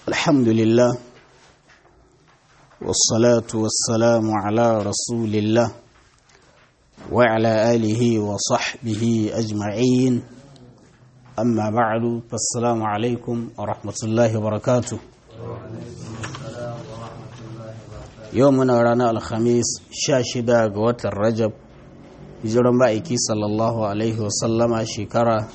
الحمد لله والصلاة والسلام على رسول الله وعلى آله وصحبه أجمعين أما بعد فالسلام عليكم ورحمة الله وبركاته يومنا رانا الخميس شاشدا قوة الرجب hijiran ma'aiki sallallahu alaihi wasallama shekara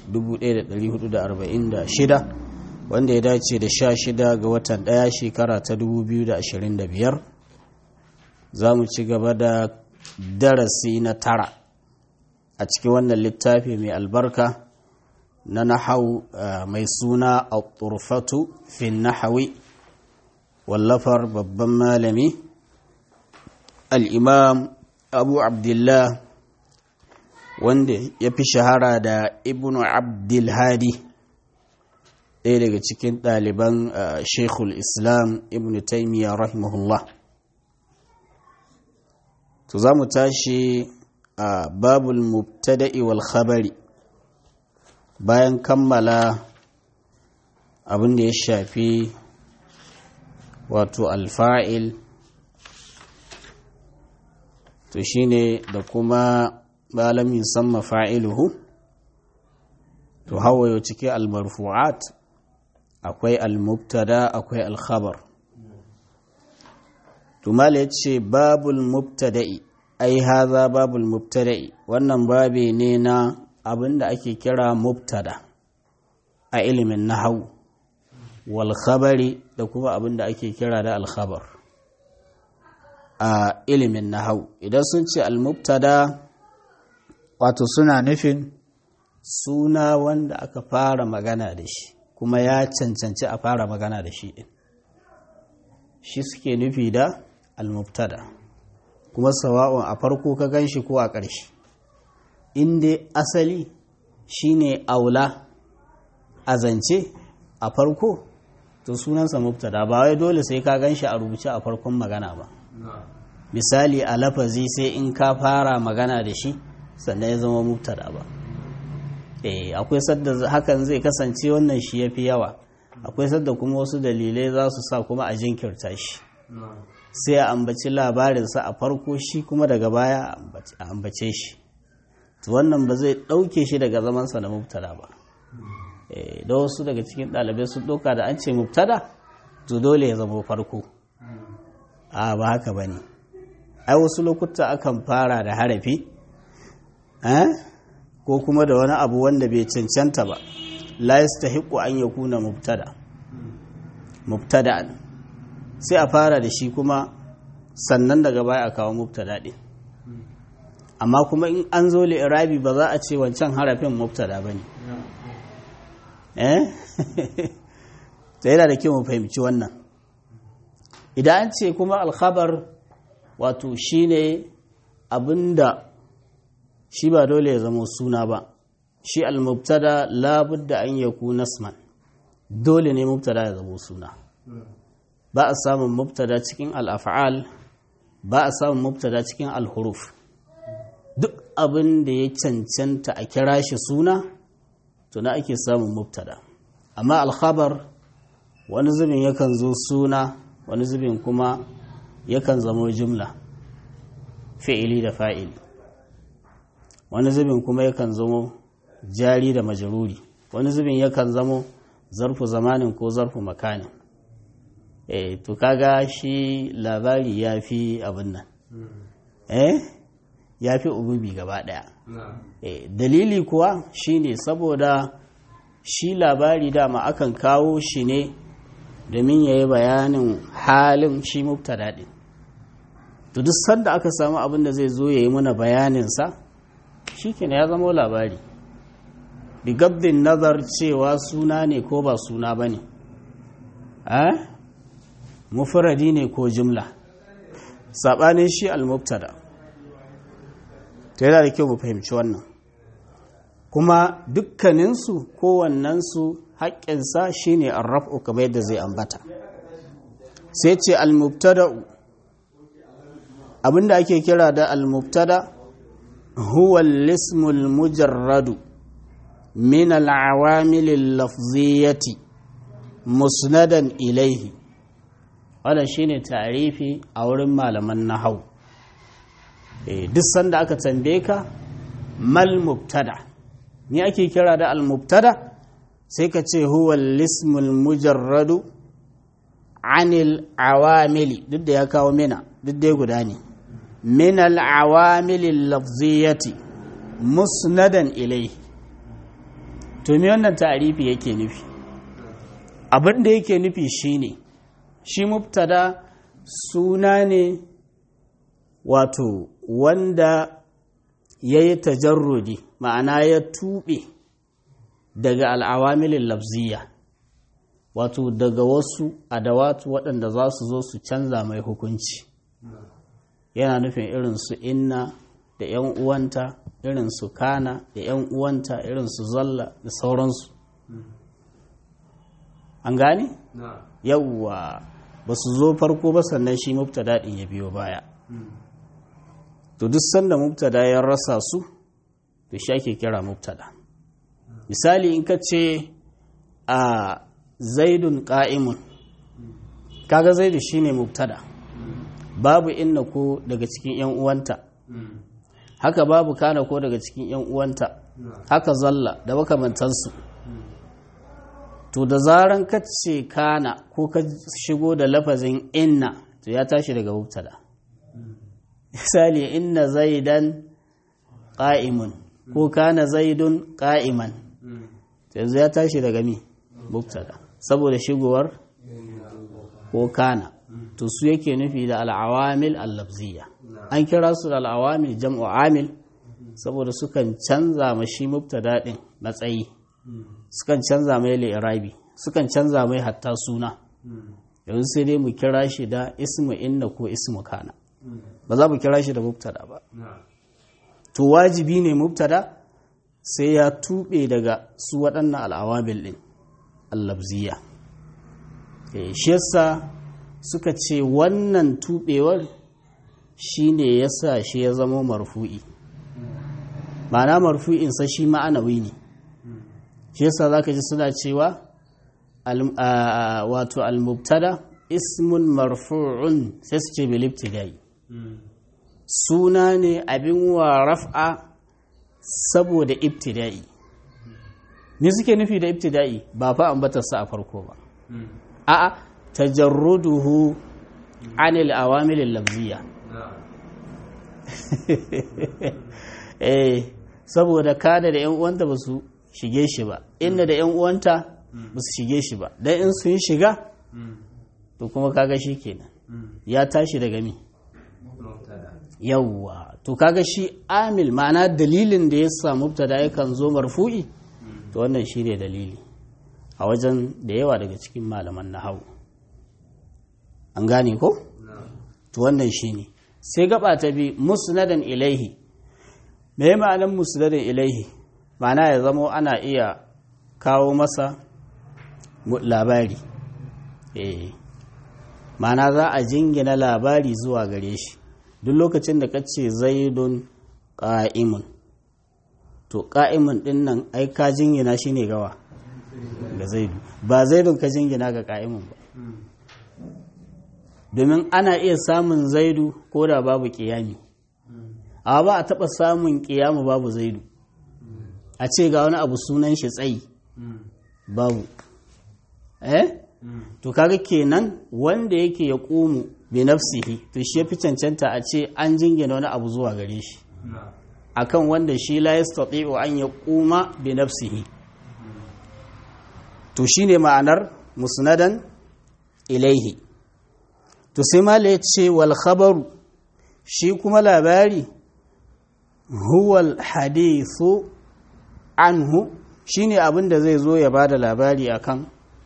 1446 wanda ya dace da sha shida ga watan ɗaya shekara ta 2025 za mu ci gaba da darasi na tara a cikin wannan littafi mai albarka na nahau mai suna a turfatu fin nahawi wallafar babban malami al'imam abu abdullah wanda ya fi shahara da ibnu abdulhadi ɗaya daga cikin ɗaliban shekul islam ibn taimiyya rahimahullah to za mu tashi a babul mubtada'i wal khabari bayan kammala abin da ya shafi wato alfa'il to shine da kuma malam yusamma fa'iluhu to hawayo cike almarfu'at akwai almubtada akwai alkhabar to mala yace babul mubtada'i ai haza babul mubtada'i wannan babe ne na abinda ake kira mubtada a ilimin nahwu wal khabari da kuma abinda ake kira da alkhabar a ilimin nahwu idan sun ce almubtada wato suna nufin suna wanda aka fara magana da shi kuma ya cancanci a fara magana da shi ɗin shi suke nufi da almubtada kuma sawa'un a farko ka gan shi ko a ƙarshe inda asali shine aula a zance a farko to sunansa mubtada ba wai dole sai ka gan shi a rubuce a farkon magana ba misali a lafazi sai in ka fara magana da shi sannan ya zama mubtada ba eh akwai sadda hakan zai kasance wannan shi yafi yawa akwai sadda kuma wasu dalilai za su sa kuma a jinkirta shi sai a ambaci labarinsa a farko shi kuma daga baya a ambace shi to wannan ba zai ɗauke shi daga zamansa na mubtada ba da wasu daga cikin ɗalibai sun ɗauka da an ce mubtada to dole ya zama farko a ba haka ba ne ai wasu lokuta akan fara da harafi ko kuma da wani abu wanda bai cancanta ba la yastahiqu an yakuna mubtada mubtada'an sai a fara da shi kuma sannan daga baya a kawo mubtada din amma kuma in an zo li'irabi ba za a ce wancan harafin mubtada bane eh sai yana da kyau mu fahimci wannan idan an ce kuma alkhabar wato shine abinda shi ba dole ya zama suna ba shi al-mubtada labudda an yaku nasman dole ne mubtada ya zama suna ba a samun mubtada cikin al-af'al ba a samun mubtada cikin al-huruf duk abin da ya cancanta a kira shi suna to na ake samun mubtada amma al-khabar wani zubin yakan zo suna wani zubin kuma yakan zama jumla fi'ili da fa'ili wani zubin kuma yakan zamo jari da majaruri wani zubin yakan zamo zarfu zamanin ko zarfu makanin eh to kaga shi labari ya fi abin nan eh ya fi ububi gaba daya eh dalili kuwa shine saboda shi labari dama akan kawo shi ne domin ya yi bayanin halin shi mubtada din to duk sanda aka samu abin da zai zo ya yi mana bayaninsa shi ya zama labari bigabdin nazar cewa suna ne ko ba suna ba ne mufuradi ne ko jimla saɓanin shi al-mubtada ta yana da kyau mu fahimci wannan kuma dukkaninsu kowannensu haƙƙinsa shi ne arraf'u kamar yadda zai ambata sai ce al-mubtada'u abinda ake kira da al-mubtada' هو الاسم المجرد من العوامل اللفظية musnadan ilaihi wannan shine tarifi a wurin malaman nahau duk sanda aka tambaye ka mal mubtada ni ake kira da al mubtada sai ka ce huwa lismul mujarradu anil awamili duk da ya kawo mina duk da guda ne min al awamili lafziyati musnadan ilaihi to me wannan ta'arifi yake nufi abin da yake nufi shine shi mubtada suna ne wato wanda ya yi tajarrudi ma'ana ya tuɓe daga al'awamilin lafziya wato daga wasu adawatu waɗanda za su zo su canza mai hukunci yana nufin irin su inna da 'yan uwanta irin su kana da 'yan uwanta irin su zalla da sauransu an gane? yawwa ba su zo farko ba sannan shi mubtada ɗin ya biyo baya to duk sanda mubtada ya rasa su to shi ake kira mubtada misali in ka ce a zaidun ƙa'imun kaga zaidu shine mubtada babu inna ko daga cikin 'yan uwanta haka babu kana ko daga cikin 'yan uwanta haka zalla da makamantansu to da zaran ka ce kana ko ka shigo da lafazin inna to ya tashi daga mubtada misali inna zaidan qa'imun ko kana zaidun qa'iman to yanzu ya tashi daga mi mubtada saboda shigowar ko kana to su yake nufi da al'awamil al-lafziyya an kira su da al'awamil jam'u amil saboda sukan canza mashi mubtada din matsayi sukan canza mai li'irabi sukan canza mai hatta suna yanzu sai dai mu kira shi da ismu inna ko ismu kana ba za mu kira shi da mubtada ba to wajibi ne mubtada sai ya tuɓe daga su waɗannan al'awabil ɗin allabziya shi yasa suka ce wannan tuɓewar shi ne ya sa shi ya zama marfu'i ma'ana marfu'insa shi ma'anawi ne shi yasa za ka ji suna cewa wato al-mubtada ismun marfu'un sai su ce bilibtidai suna ne abin wa raf'a saboda ibtida'i ne suke nufi da ibtida'i ba fa ambatarsa a farko ba a'a tajarruduhu anil awamil lafziya eh saboda kada da yan uwanta ba su shige shi ba inda da yan uwanta ba su shige shi ba dan in sun shiga to kuma kaga shi kenan ya tashi daga mi yawwa to kaga shi amil ma'ana dalilin da ya samu mubtada yakan zo marfu'i to wannan shi ne dalili a wajen da yawa daga cikin malaman nahawu an gane ko to wannan shi ne sai gaba ta bi musnadan ilaihi me ma'anan musnadan ilaihi ma'ana ya zamo ana iya kawo masa labari eh ma'ana za a jingina labari zuwa gare shi duk lokacin da ka ce zaidun ƙa'imun to ƙa'imun ɗin nan ai ka jingina shi ne gawa ga zaidu ba zaidun ka jingina ga ƙa'imun ba domin ana iya samun zaidu ko da babu ƙiyami a ba a taɓa samun ƙiyamu babu zaidu a ce ga wani abu sunan shi tsayi babu eh to kaga kenan wanda yake ya ƙumu bi nafsihi to shi yafi cancanta a ce an jingina wani abu zuwa gare shi akan wanda shi la yastati'u an yaquma bi nafsihi to shine ma'anar musnadan ilaihi to sai mala yace wal khabaru shi kuma labari huwa al hadithu anhu shine abin da zai zo ya bada labari akan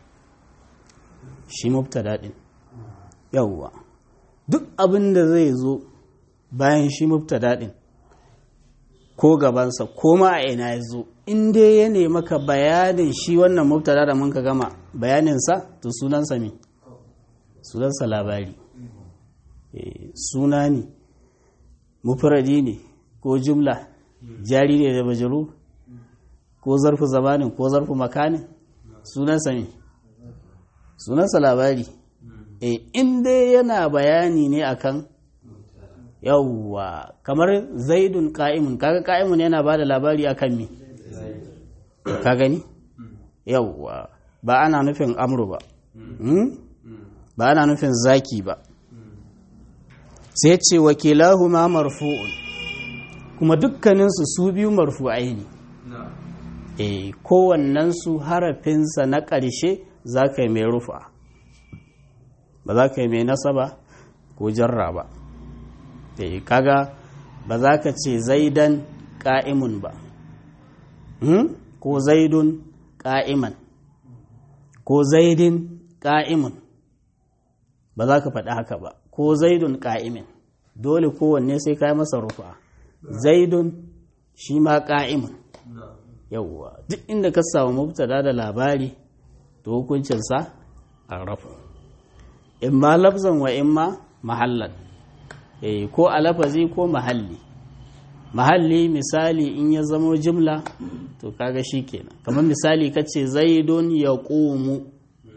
shi mubtada din yawwa duk abin da zai zo bayan shi mubtada din ko gabansa ko ma a ina ya zo in dai ya nemi maka bayanin shi wannan mubtada da mun ka gama bayaninsa to sunansa me sunansa labari suna ne mufradi ne ko jumla jari ne da bajaru ko zarfu zamanin ko zarfu makanin sunansa ne sunansa labari e in dai yana bayani ne akan yawwa kamar zaidun ka'imun kaga ka'imun yana ba da labari akan me ka gani yawwa ba ana nufin amru ba ba ana nufin zaki ba sai ce wakilahu ma marfu'un kuma dukkaninsu su biyu marfu'ai ne e kowannensu harafinsa na ƙarshe za ka yi mai rufa ba za ka yi mai nasaba ko jarra ba e kaga ba za ka ce zaidan ƙa'imun ba ko zaidun ƙa'iman ko zaidin ƙa'imun ba za ka faɗi haka ba ko zaidun ƙa'imin dole kowanne sai ka yi masa rufa zaidun shi ma ƙa'imun yauwa duk inda ka samu mubtada da labari to hukuncinsa a rafu in ma lafzan wa in ma mahallan eh ko a lafazi ko mahalli mahalli misali in ya zamo jimla to kaga shi kenan kamar misali ka ce zaidun ya ƙomu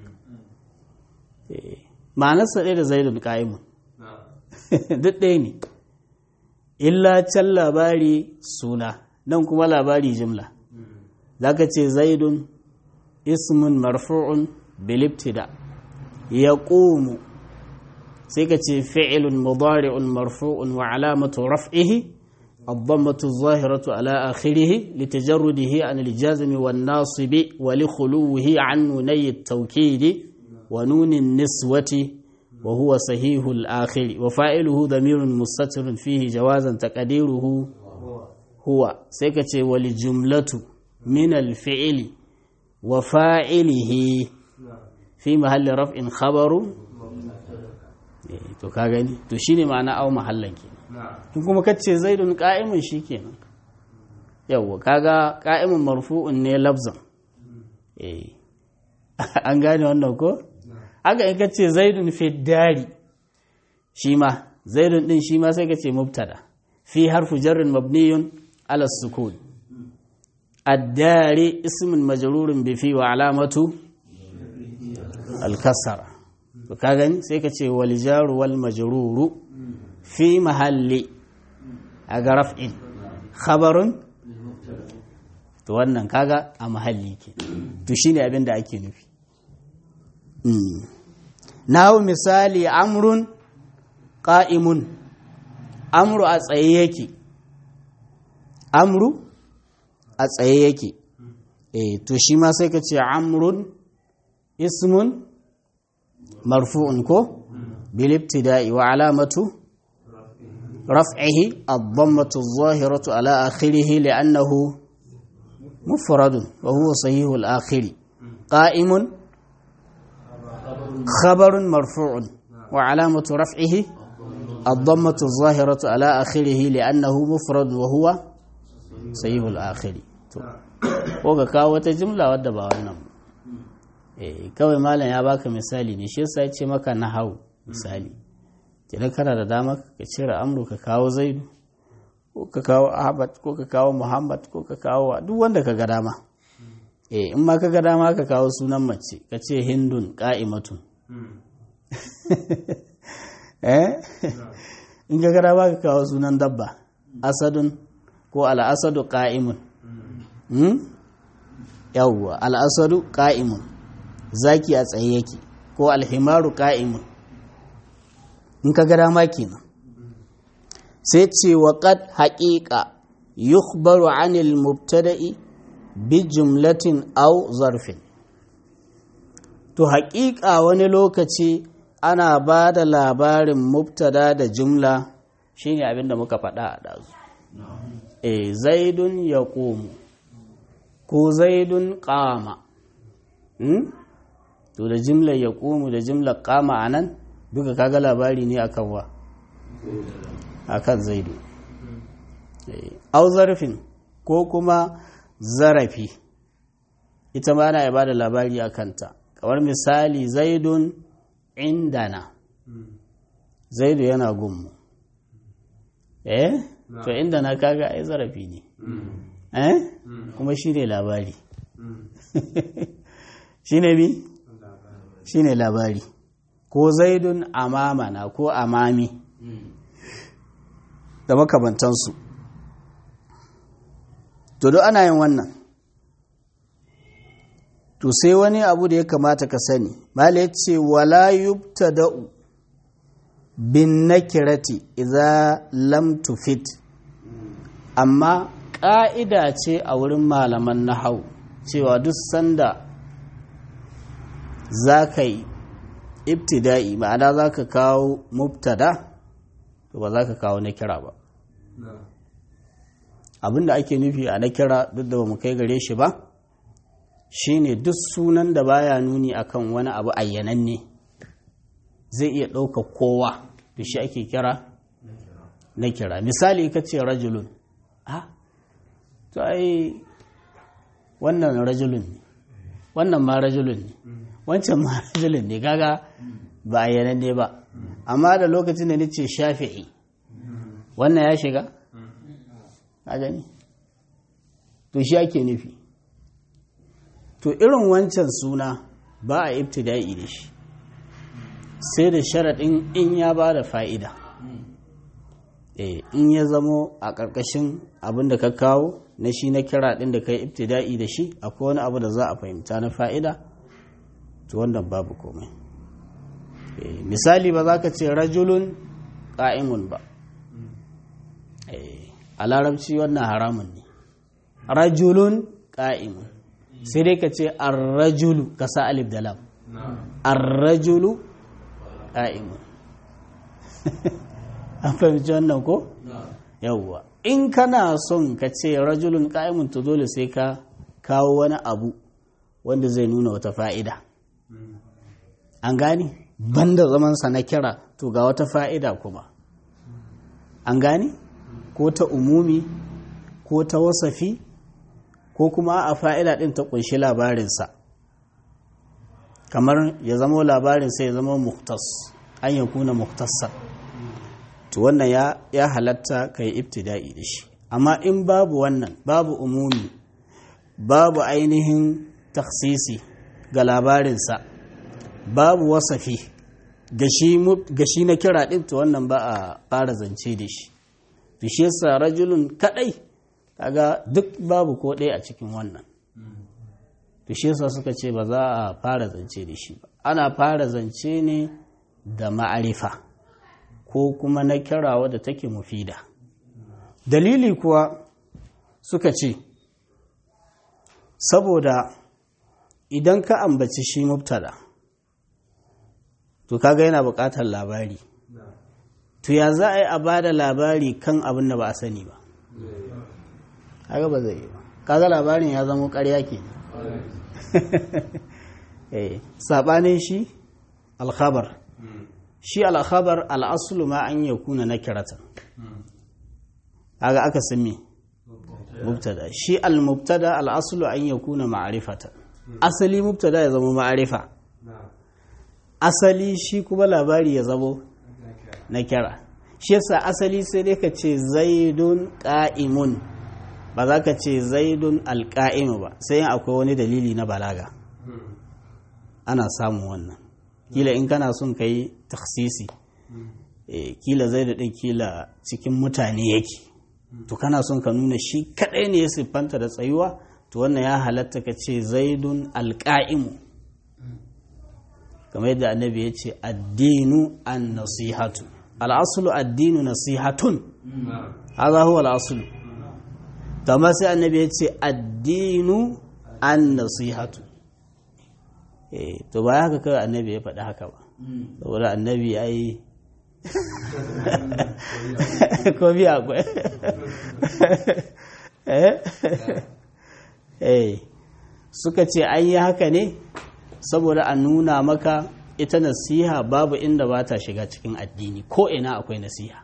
ma'anarsa ɗaya da zaidun ƙa'imun duk ɗaya ne illa can labari suna nan kuma labari jimla za ka ce zaidun ismun marfu'un bilibtida ya ƙomu sai ka ce fi'ilun mudari'un marfu'un wa alamatu raf'ihi الضمة الظاهرة على آخره لتجرده عن الجازم والناصب ولخلوه عن نوني التوكيد ونون النسوة وهو صحيح الآخر وفاعله ضمير مستتر فيه جوازا تقديره هو سيكتي ولجملة من الفعل وفاعله في محل رفع خبر to ka gani to shine ma'ana au mahallan kenan in kuma kace zaidun qa'imun shikenan yawa kaga qa'imun marfu'un ne lafzan eh an gane wannan ko haka in kace zaidun fi dari shi ma zaidun din shi ma sai kace mubtada fi harfu jarrin mabniyun ala sukun الدار اسم مجرور بفي وعلامة الكسرة كاغني سيكا والجار والمجرور في محل رفع خبر to wannan kaga a mahalli ke to shine abin da ake nufi nawo misali amrun qa'imun amru a tsaye yake amru a tsaye yake eh to shi ma sai ka ce amrun ismun marfu'un ko bil ibtida'i wa alamatu raf'ihi ad-dammatu adh-dhahiratu ala akhirih li'annahu mufradun wa huwa sahih al-akhir qa'imun khabarun marfu'un wa alamatu raf'ihi الضمة الظاهرة على آخره لأنه مفرد وهو sahihul akhiri to ko ga kawo wata jumla wadda ba wannan eh kawai malam ya baka misali ne shi yasa ya ce maka nahau misali idan kana da dama ka cire amru ka kawo zaidu ko ka kawo ahmad ko ka kawo muhammad ko ka kawo duk wanda ka ga dama eh in ma ka ga dama ka kawo sunan mace ka ce hindun qa'imatun eh in ka ga dama ka kawo sunan dabba asadun ko al'asadu ƙa'imun yawwa al'asadu ƙa'imun zaki a tsaye yake ko alhimaru ƙa'imun in ka gada ma kenan sai ce wa ƙad haƙiƙa yukhbaru anil mubtada'i bi jumlatin au zarfin to haƙiƙa wani lokaci ana ba da labarin mubtada da jumla shine abinda muka faɗa a ɗazu e zaidun ya ƙomu ko zaidun ƙama to da jimlar ya ƙomu da jimlar ƙama a nan duka kaga labari ne akan wa akan zaidu au zarfin ko kuma zarafi ita ma na ba da labari a kanta kamar misali zaidun indana zaidu yana gunmu eh to inda na kaga ai zarafi ne eh kuma shi ne labari shi ne bi shine labari ko zaidun amamana ko amami da makamantansu to duk ana yin wannan to sai wani abu da ya kamata ka sani mala ya ce wala yubtada'u bin nakirati idza lam tufit amma ƙa'ida ce a wurin malaman nahau cewa duk sanda za ka yi ibtida'i ma'ana za ka kawo mubtada to ba za ka kawo na kira ba abinda ake nufi a na kira duk da ba mu kai gare shi ba shine duk sunan da baya nuni akan wani abu ayyananne zai iya ɗauka kowa da shi ake kira na kira misali ka ce rajulun ah to ai wannan rajulun ne wannan ma rajulun ne wancan ma rajulun ne gaga ba ayyananne ba amma da lokacin da nace shafi'i wannan ya shiga a gani to shi ake nufi to irin wancan suna ba a ibtida'i da shi sai da sharaɗin in ya ba da fa'ida in ya zamo a ƙarƙashin abin da ka kawo na shi na kira ɗin da ka yi ibtida'i da shi akwai wani abu da za a fahimta na fa'ida to wannan babu komai misali ba za ka ce rajulun ƙa'imun ba a larabci wannan haramun ne rajulun ƙa'imun sai dai ka ce arrajulu ka sa alif da lam arrajulu ƙa'imun an fahimci wannan ko? yawwa in kana son ka ce rajulun ƙa'imun to dole sai ka kawo wani abu wanda zai nuna wata fa'ida an gani banda zamansa na kira to ga wata fa'ida kuma an gani ko ta umumi ko ta wasafi ko kuma a fa'ida ɗin ta ƙunshi labarinsa kamar ya zama labarinsa ya zama muktas an ya kuna muktassa to wannan ya, ya halatta ka yi ibtida'i da shi amma in babu wannan babu umumi babu ainihin taksisi ga labarinsa babu wasafi ga shi na kira ɗin to wannan ba a fara zance da shi to shi yasa rajulun kaɗai kaga duk babu ko ɗaya a cikin wannan to shi yasa suka ce ba za a fara zance da shi ba ana fara zance ne da ma'arifa ko kuma na kira wadda take mufida dalili kuwa suka ce saboda idan ka ambaci shi mubtada to kaga yana buƙatar labari to ya za a yi a ba da labari kan abin da ba a sani ba kaga ba zai yi ba kaga labarin ya zama ƙarya ke saɓanin shi alkhabar shi alkhabar al'asulu ma an yi kuna na kiratan kaga aka sami mubtada shi al-mubtada al'asulu an yi kuna ma'arifatan asali mubtada ya zama ma'arifa asali shi kuma labari ya zamo na kira shi yasa asali sai dai ka ce zaidun ƙa'imun ba za ka ce zaidun alƙa'imu ba sai akwai wani dalili na balaga ana samun wannan kila in kana son ka yi taksisi kila zaidu ɗin kila cikin mutane yake to kana son ka nuna shi kaɗai ne ya siffanta da tsayuwa to wannan ya halatta ka ce zaidun alƙa'imu kamar yadda annabi ya ce addinu an nasihatu al'asulu addinu nasihatun haza huwa al'asulu amma sai annabi ya ce addinu an nasihatu eh to ba haka kawai annabi ya faɗi haka ba saboda annabi ya yi ko biya akwai eh suka ce an yi haka ne saboda a nuna maka ita nasiha babu inda ba ta shiga cikin addini ko ina akwai nasiha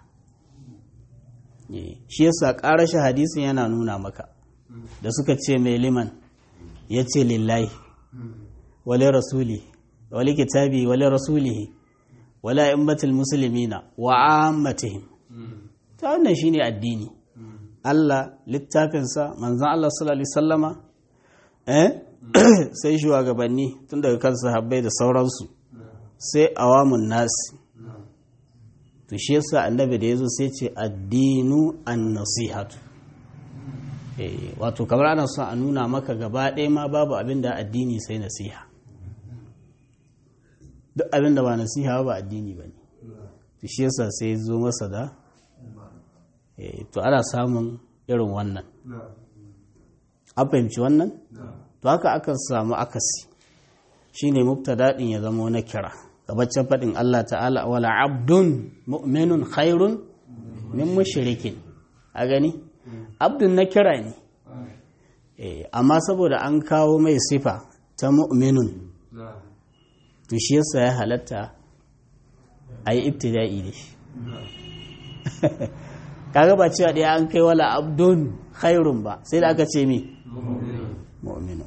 shi yasa ƙarashin hadisin yana nuna maka da suka ce mai liman ya ce lillahi wale rasuli wale kitabi wale rasulihi wale imbatul musulmina wa ammatihim ta wannan shine addini Allah littafinsa manzan Allah sallallahu alaihi sallama eh sai shugabanni tun daga kan sahabbai da sauransu sai awamun nasi to shi yasa annabi da yazo sai ce addinu an-nasihatu eh wato kamar ana son a nuna maka gaba ɗaya ma babu abin da addini sai nasiha duk abin da ba nasiha ba addini bane to shi yasa sai zo masa da eh to ana samun irin wannan an fahimci wannan to haka akan samu akasi shine mubtada din ya zama na kira gabacin faɗin Allah ta'ala wala abdun mu'minun khairun min mushrikin a gani abdun na kira ne amma saboda an kawo mai sifa ta mu'minun to shi yasa ya halatta a yi ibtida'i da shi kaga ba cewa ɗaya an kai wala abdun khairun ba sai da aka ce mi mu'minun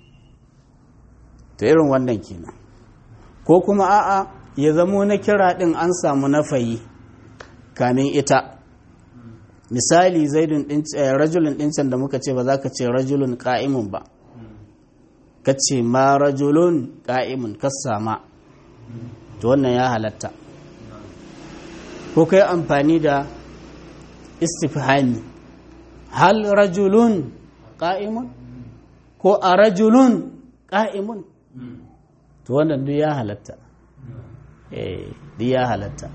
to irin wannan kenan ko kuma a'a ya zamo na kira ɗin an samu nafayi kamin ita misali zaidun rajulun ɗincan da muka ce ba za ka ce rajulun ƙa'imun ba ka ce ma rajulun ƙa'imun ka sama to wannan ya halatta ko kai amfani da istifhami hal rajulun ƙa'imun ko a rajulun ƙa'imun to wannan duk ya halatta eh duk ya halatta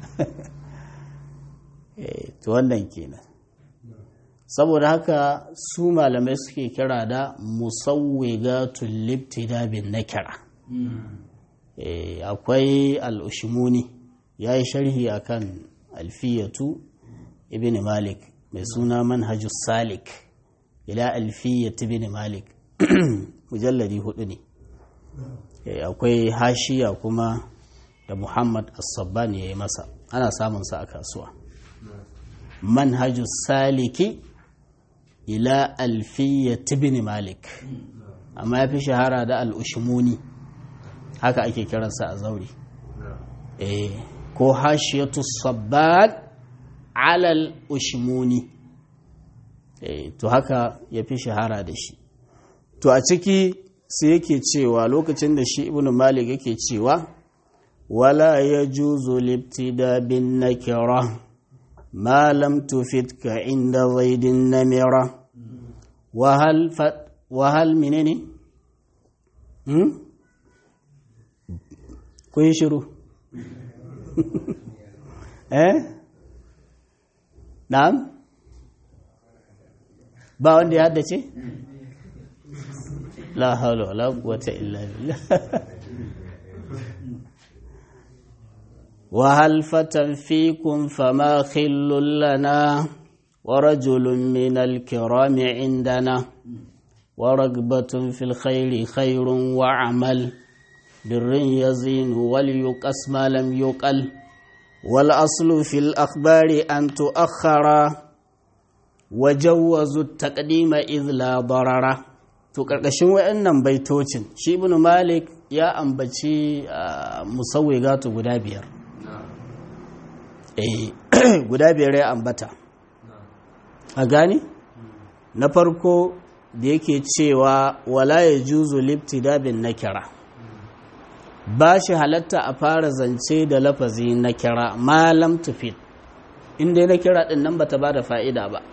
eh to wannan kenan saboda haka su malamai suke kira da musawwigatul libtida bin nakira eh akwai al-ushmuni yayi sharhi akan alfiyatu ibn malik mai suna manhajus salik ila alfiyat ibn malik mujalladi hudu ne akwai hashiya kuma da muhammad as-sabban ya yi masa ana samunsa a kasuwa manhajus saliki ila alfiya tibini malik amma ya fi shahara da al'ushimuni haka ake kiransa a zauri ko hashiyatu sabban alal ushimuni to haka ya fi shahara da shi to a ciki sai yake cewa lokacin da shi ibn malik yake cewa wala ya juzu libtida bin nakira ma lam tufidka inda zaidin namira wahal menene hmm? ku yi shiru eh na'am ba wanda ya haddace la haula wala quwwata illa billah wa hal fatan fikum fama khillul lana wa rajulun min al kiram indana wa ragbatun fil khairi khairun wa amal birrin yazin wal yuqas ma lam yuqal wal aslu fil akhbari an tuakhara وجوزوا التقديم إذ لا ضرر to ƙarƙashin wayannan baitocin shi ibn malik ya ambaci musawwigatu guda biyar eh guda biyar ya ambata a gani na farko da yake cewa wala ya juzu libtida bin nakira ba shi halatta a fara zance da lafazi na kira malam tufid inda na kira din nan bata ba da fa'ida ba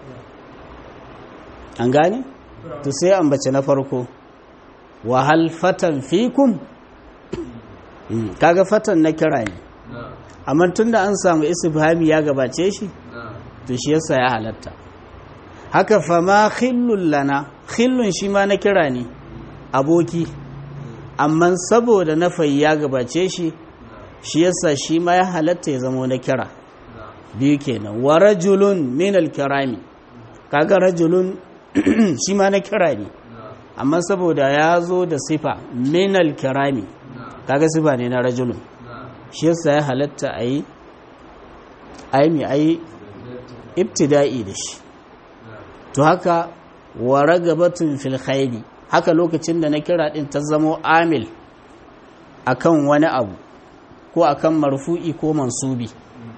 an gane? to sai ambace na farko wahal fatan fikum kaga fatan na kira ne amma tun da an samu istifhami ya gabace shi to shi yasa ya halatta haka fama khillun lana khillun shi ma na kira ne aboki amma saboda nafayi ya gabace shi shi yasa shi ma ya halatta ya zama na kira biyu kenan wa rajulun min al-kirami kaga rajulun shi ma na kira ne amma saboda ya zo da sifa minal kirami kaga sifa ne na rajulun shi yasa ya halatta a yi aimi a yi ibtida'i da shi to haka wa ragabatun fil khairi haka lokacin da na kira din ta zamo amil akan wani abu ko akan marfu'i ko mansubi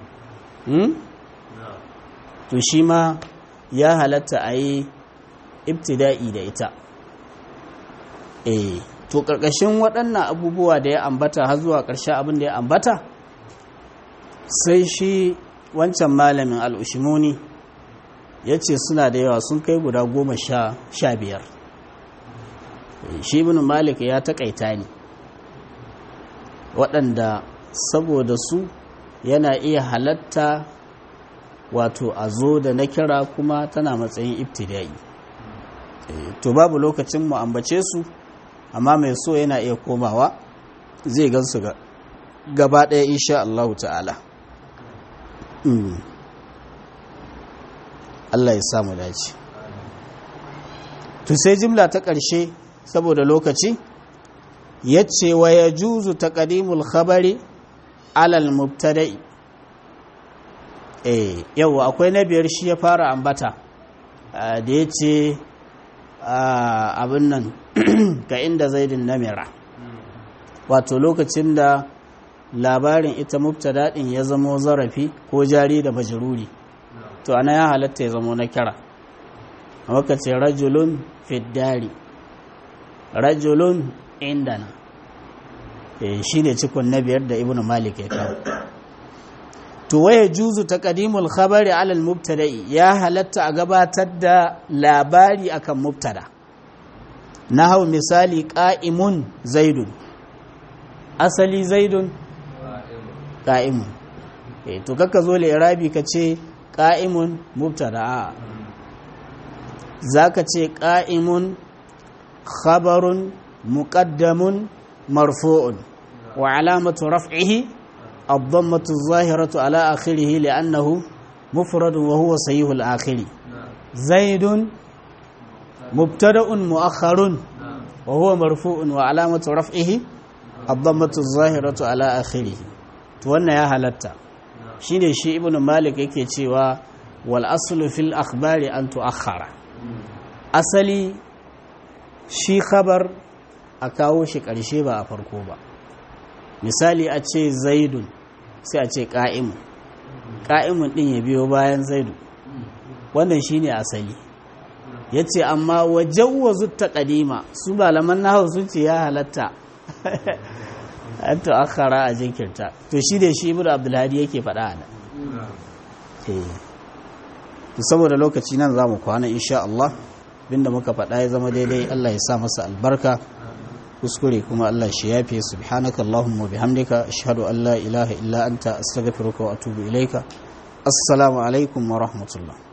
to shi ma ya halatta a yi ibtida'i da ita eh to ƙarƙashin waɗannan abubuwa da ya ambata har zuwa ƙarshen abin da ya ambata sai shi wancan malamin al'ushimuni ya ce suna da yawa sun kai guda goma sha biyar shi ibn malik ya taƙaita ne waɗanda saboda su yana iya halatta wato a zo da na kira kuma tana matsayin ibtidai to babu lokacin mu ambace su amma mai so yana iya komawa zai gansu gaba ɗaya insha Allah ta'ala Allah ya samu dace to sai jimla ta ƙarshe saboda lokaci yace wa yajuzu taqdimul khabari alal mubtada'i eh yawa akwai na biyar shi ya fara ambata da yace abin nan ga inda zaidin namira wato lokacin da labarin ita mubtada din ya zamo zarafi ko jari da majruri to ana ya halatta ya zamo na kira amma ka ce rajulun fiddari rajulun indana shi ne cikon na biyar da ibn malik ya kawo to waya juzu taqdimul khabari ala al mubtada'i ya halatta a gabatar da labari akan mubtada hau misali qa'imun zaidun asali zaidun qa'imun eh to kaka zo irabi ka ce qa'imun mubtada a zaka ce qa'imun khabarun muqaddamun marfu'un wa alamatu raf'ihi الضمة الظاهرة على آخره لأنه مفرد وهو صحيح الآخر زيد مبتدأ مؤخر وهو مرفوع وعلامة رفعه الضمة الظاهرة على آخره توانا يا هلتا شيني شي ابن مالك yake cewa wal aslu fil akhbari an tuakhara asali shi khabar a kawo shi karshe ba a farko ba misali a ce zaidun sai a ce ƙa'imu ƙa'imun ɗin ya biyo bayan zaidu wannan shi ne asali ya ce amma wajen wazu ta ƙadima su malaman na sun ce ya halatta an to akhara a jinkirta to shi da shi ibn abdulhadi yake faɗa a nan saboda lokaci nan za mu kwana insha Allah binda muka faɗa ya zama daidai Allah ya sa masa albarka kuskure kuma Allah shi yafe subhanaka allahumma bihamdika ashhadu an la ilaha illa anta astaghfiruka wa atubu ilaika assalamu alaikum wa rahmatullah